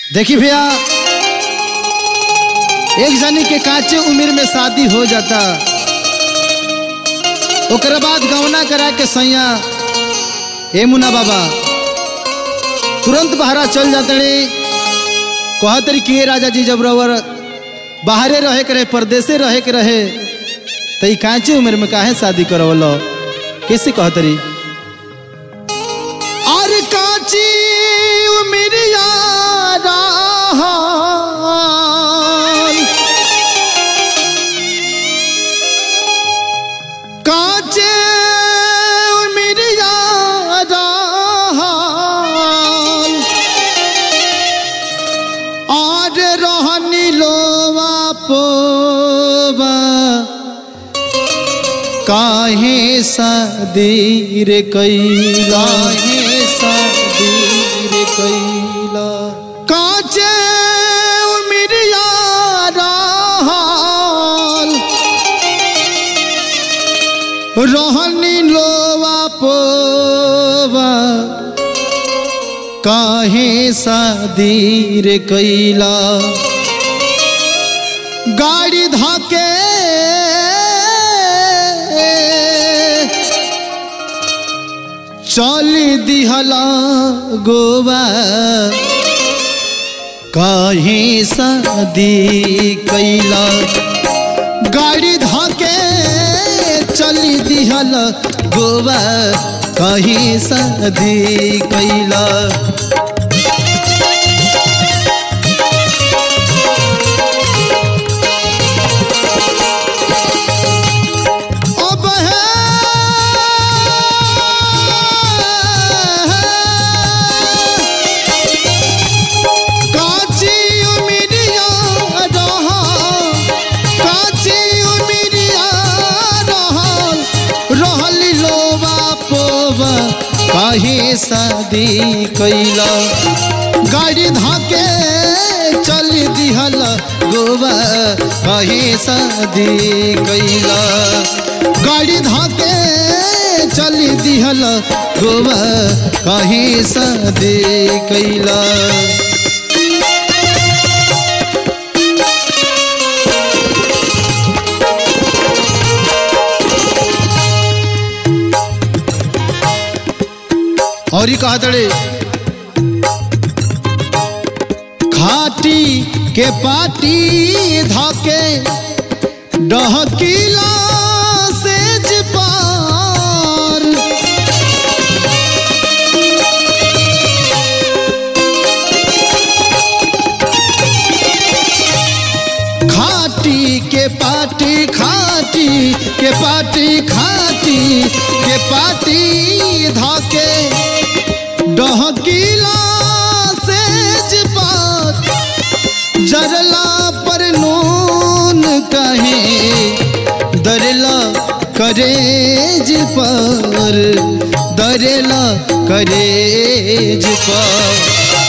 देखी भैया एक जनी के कांचे उम्र में शादी हो जाता ओकरा बाद गवना करा के सैया ए मुना बाबा तुरंत बहरा चल जाते रे कहत रही कि राजा जी जब रवर बाहरे रहे के रहे परदेसे रहे के रहे तो ई कांचे उम्र में काहे शादी करवलो कैसे कहत रही और कांची उम्रिया रहल कांचे उम्रिया रहल और रहनी लोवा पोवा काहे सदीर कैला हे सदीर कैला काचे उमिरिया रहल रहनी लोवा पोवा काहे सदीर कैला गाड़ी धाके चल दिहला गोवा काहे शादी कैला गाड़ी धाके चल दिहला गोवा काहे शादी कैला अब है काची उमिरिया रहा काची उमिरिया रहल रहल लोबा पोबा काहे शादी कैला गाड़ी धाके चल दिहल गोबा काहे शादी कैला गाड़ी धाके चल दिहल गोबा काहे शादी कैला और ही कहा तड़े खाटी के पाटी धाके डहकीला सेज पार खाटी के पाटी खाटी के पाटी खाटी के पाटी धाके डहकीला सेज पात जरला पर नून कहे दरला करेज पर दरला करेज पर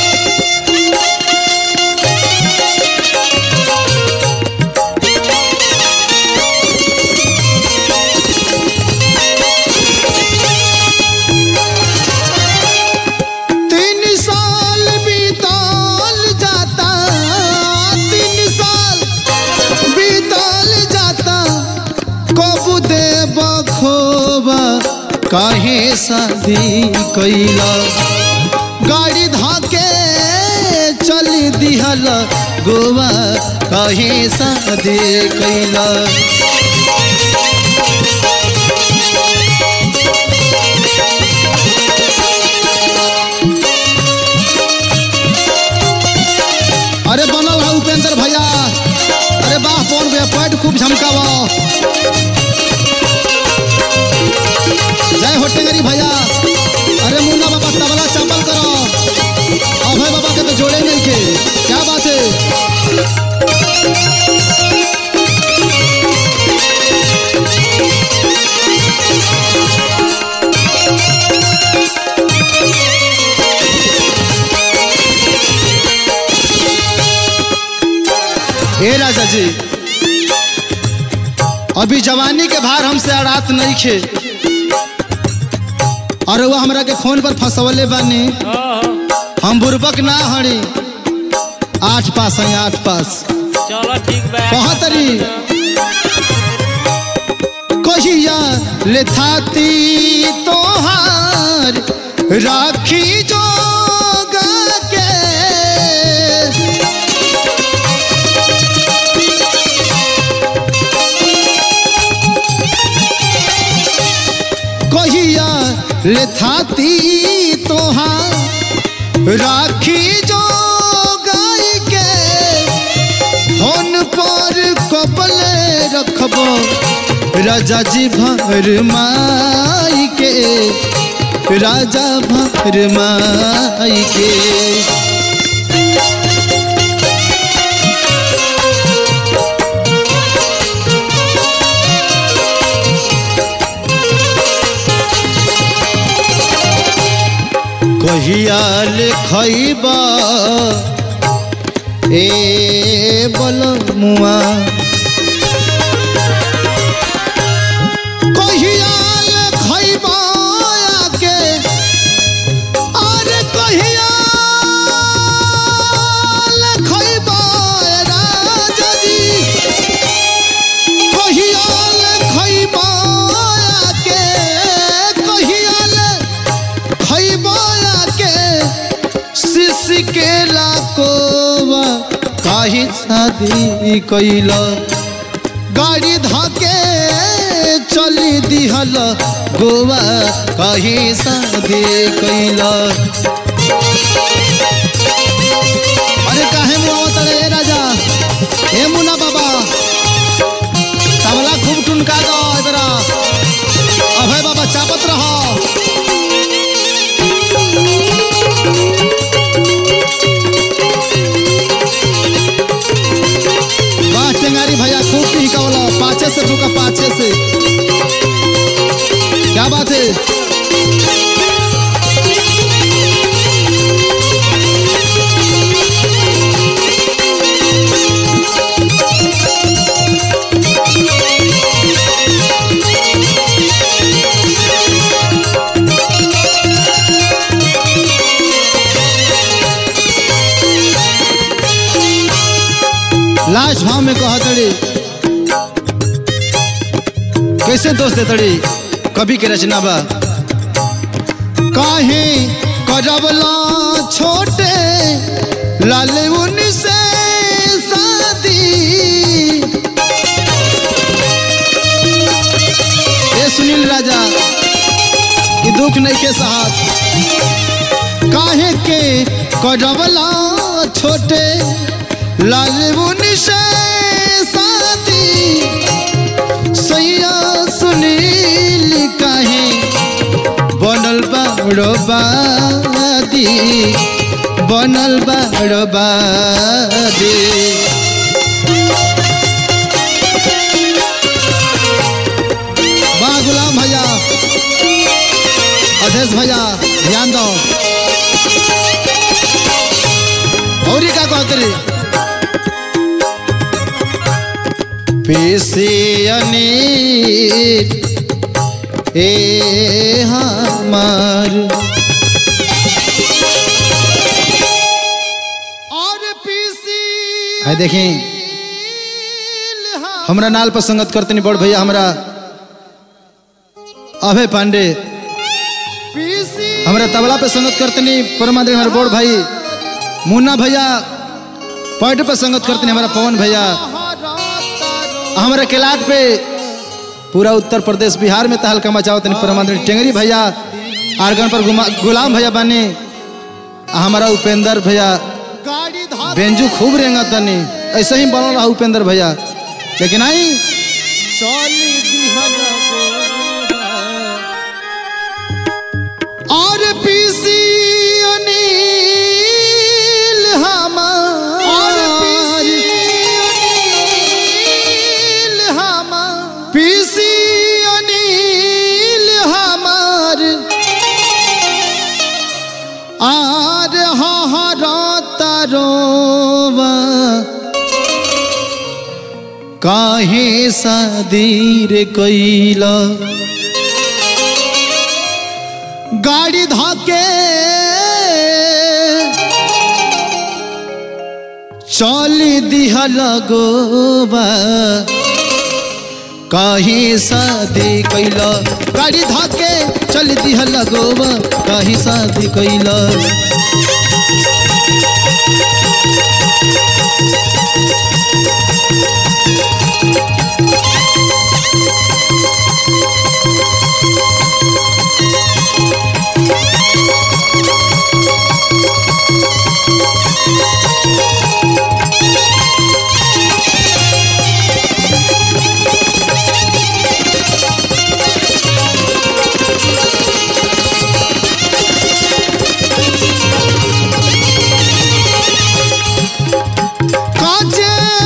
तीन साल बीतल जाता तीन साल बीतल जाता कब दे बखोबा काहे शादी कैला गाड़ी धाके चल दिहल गोवा काहे शादी कैला अरे बनल है उपेंद्र भैया अरे बाह पौन भैया पैड खूब झमकावा जय हो टेंगरी भैया अरे मुन्ना बाबा तबला चपल करो अभय बाबा के तो जोड़े नहीं के क्या बात है हे राजा जी अभी जवानी के भार हमसे अड़ात नहीं खे और वो हमरा के फोन पर फंसवले बानी हम बुरबक ना हड़ी आठ पास है आठ पास चलो ठीक बा कहाँ तरी कहिया ले थाती तोहार राखी जो के कहिया ले थाती तोहार राखी जो गाय के फोन पर कबले रखबो राजा जी भर माई के राजा भर माई के कहिया लिखैबा ए बल मुआ कहिया लिखैबा आके अरे कहिया लिखैबा राजा जी कहिया लिखैबा आके कहिया लिखैबा खैबाया के शिश के लाकोवा काहे शादी कैल गाड़ी धाके चली दिहल गोवा काहे शादी कैल अरे काहे मुआवा तड़े ए राजा ए मुना बाबा तबला खूब टुनका दो इधरा अभय बाबा चापत रहो वाह टेंगारी भैया खूब टिकावला पाछे से ठुका पाछे से क्या बात है लास्ट भाव में कहा तड़ी कैसे दोस्त दे तड़ी कवि के रचना बा काहे करबला छोटे लाल उनसे शादी ए सुनील राजा ये दुख नहीं के साथ काहे के करबला छोटे लाल उनसे शादी सैया सुनील काहे बनल बाड़ो बादी बनल बाड़ो बादी वाह गुलाम भैया अधेश भैया ध्यान दो और का कहते रे पेशियनी ए हमार और पीसी है देखें हमरा नाल पर संगत करतनी बड़ भैया हमरा अभय पांडे हमरा तबला पे संगत करतनी परमादेव हमारे बड़ भाई मुन्ना भैया पैड पे संगत करतनी हमारा पवन भैया हमारे केलाट पे पूरा उत्तर प्रदेश बिहार में तहलका मचावत परमानंद टेंगरी भैया आर्गन पर गुमा- गुलाम भैया बने आ हमारा उपेंद्र भैया बेंजू खूब रेंगा तनी ऐसे ही बनल रहा उपेंद्र भैया लेकिन आई और पीसी अनिल हमार और पीसी अनिल हमार पीसी अनिल हमार आर हहरा तारोवा काहे शादीर कैला गाड़ी धाके चली दिहा लगोबा कहीं शादी कैल गाड़ी धाके चल दिहा लगोबा कहीं शादी कैल काजे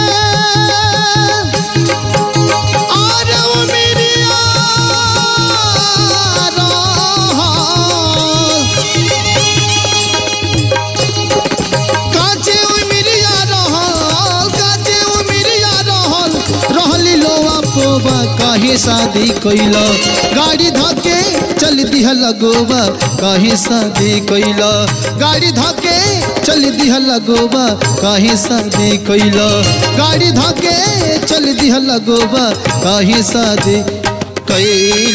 और वो मेरी यारा काजे ओ मेरी यारा काजे ओ मेरी यारा रहली लोवा पोबा काहे शादी कैल गाड़ी धके चल दिह लगोबा काहे शादी कैल गाड़ी धके चल दिह लगोबा काहे शादी कैल गाड़ी धके चल दिह लगोबा काहे शादी कैल